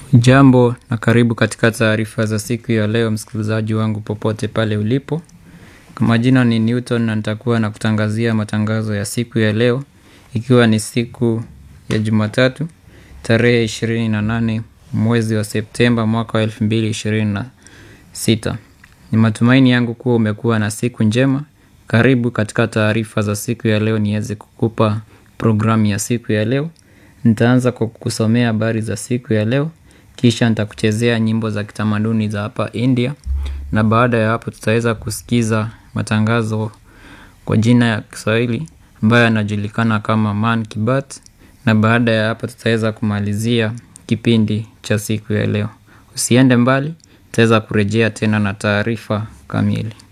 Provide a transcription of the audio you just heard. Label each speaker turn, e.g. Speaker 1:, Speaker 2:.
Speaker 1: Jambo na karibu katika taarifa za siku ya leo msikilizaji wangu popote pale ulipo. Kwa majina ni Newton na nitakuwa na kutangazia matangazo ya siku ya leo ikiwa ni siku ya jumatatu tarehe 28 mwezi wa Septemba mwaka wa 2026. Ni matumaini yangu kuwa umekuwa na siku njema. Karibu katika taarifa za siku ya leo niweze kukupa programu ya siku ya leo. Nitaanza kwa kukusomea habari za siku ya leo kisha nitakuchezea nyimbo za kitamaduni za hapa India na baada ya hapo tutaweza kusikiza matangazo kwa jina ya Kiswahili ambayo yanajulikana kama Man Kibat na baada ya hapo tutaweza kumalizia kipindi cha siku ya leo. Usiende mbali, tutaweza kurejea tena na taarifa kamili.